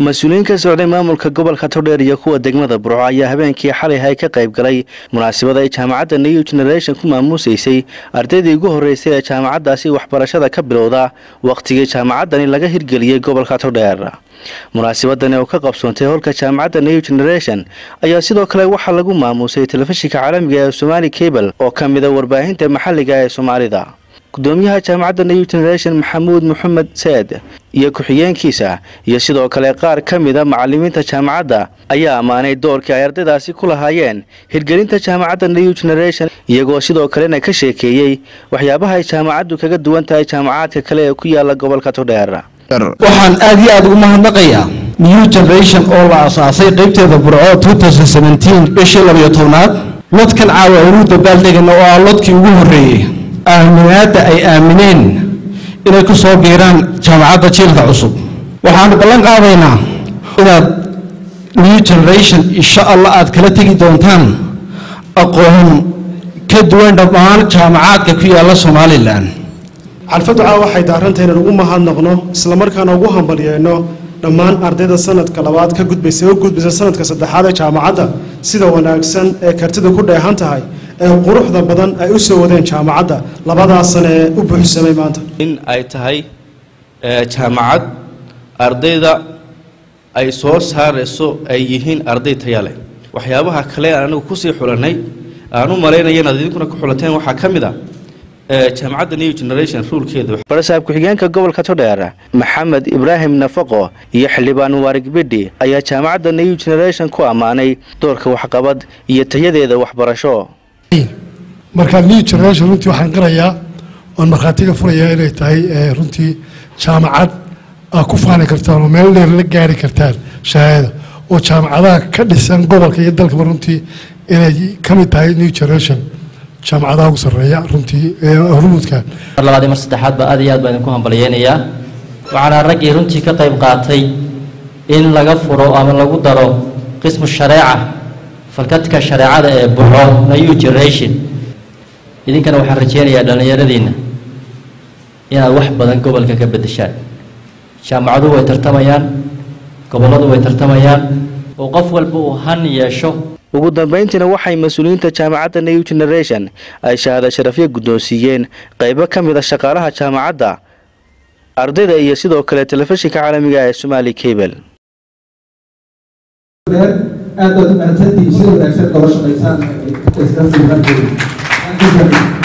mas-uuliyiin ka socday maamulka gobolka todheer iyo kuwa degmada burco ayaa habeenkii xalay hay ka qayb galay munaasabad ay jaamacadda new generation ku maamuusaysay ardaydii ugu horreysay ee jaamacaddaasi waxbarashada ka bilowda wakhtigii jaamacaddani laga hirgeliyey gobolka todheer munaasabadani oo ka qabsoontay holka jaamacadda new generation ayaa sidoo kale waxaa lagu maamuusay telefishinka caalamiga ee somaali cable oo ka mida warbaahinta maxalliga ee soomaalida gudoomiyaha jaamacadda new generation maxamuud maxamed saed iyo ku-xigeenkiisa iyo sidoo kale qaar ka mida macalimiinta jaamacadda ayaa ammaanay doorkii ay ardaydaasi ku lahaayeen hirgelinta jaamacadda new generation iyagoo sidoo kalena ka sheekeeyey waxyaabaha ay jaamacaddu kaga duwan tahay jaamacaadka kale ee ku yaala gobolka todheer waxaan aad iyo aada ugu mahadnaqayaa new generation oo la asaasay qaybteeda burco bishii labayo tobnaad lodkan caawa aynu dabaaldegana oo ah lodkii ugu horreeyey aaminaadda ay aamineen inay ku soo biiraan jaamacadda jiilka cusub waxaanu ballan qaadaynaa inaad new generation insha allah aad kala tegi doontaan aqoon ka duwan dhammaan jaamacaadka ku yaalla somalilan xalfaddu caawa waxay daarantay inaan ugu mahadnaqno islamarkaana ugu hambalyeeno dhammaan ardayda sanadka labaad ka gudbaysa u gudbaysa sanadka saddexaad ee jaamacadda sida wanaagsan ee kartida ku dheehan tahay ee quruxda badan ay u soo wadeen jaamacadda labadaas sane ee u buuxsamay maanta in ay tahay jaamacad ardayda ay soo saarayso ay yihiin arday taya leh waxyaabaha kale aan anigu kusii xulanay aan u malaynaya inaad idinkuna ku xulateen waxaa ka mid a jaamacadda new generation ruulkeeda barasaab ku-xigeenka gobolka todheer maxamed ibraahim nafaqo iyo xildhibaan waarig bidhi ayaa jaamacadda new generation ku ammaanay doorka waxqabad iyo tayadeeda waxbarasho marka new generation runtii waxaan qirayaa oon markhaatiga furayaa inay tahay runtii jaamacad aa ku faani kartaan oo meel dheer la gaari kartaan shahaada oo jaamacadaha ka dhisan gobolka iyo dalkaba runtii inay ka mid tahay new generation jaamacadaha ugu sarreeya runtii hormuudka mar labaad iyo mar saddexaad ba aad iyo aad baan idinku hambalyeynayaa waxaana raggii runtii ka qayb qaatay in laga furo ama lagu daro qismu shareeca falkadka shareecada ee buxo new generation idinkana waxaan rajeynayaa dhallinyaradiinna inaad wax badan gobolka ka beddeshaan jaamacaduhu way tartamayaan gobolladu way tartamayaan oo qof walba uu han yeesho ugu dambayntiina waxay mas-uuliyiinta jaamacadda new generation ay shahaada sharafyo guddoonsiiyeen qaybo ka mid a shaqaalaha jaamacadda ardayda iyo sidoo kale telefishinka caalamiga ee somaali cable aad baad u mahadsantihiin sida wanaagsan oga shaqaysaan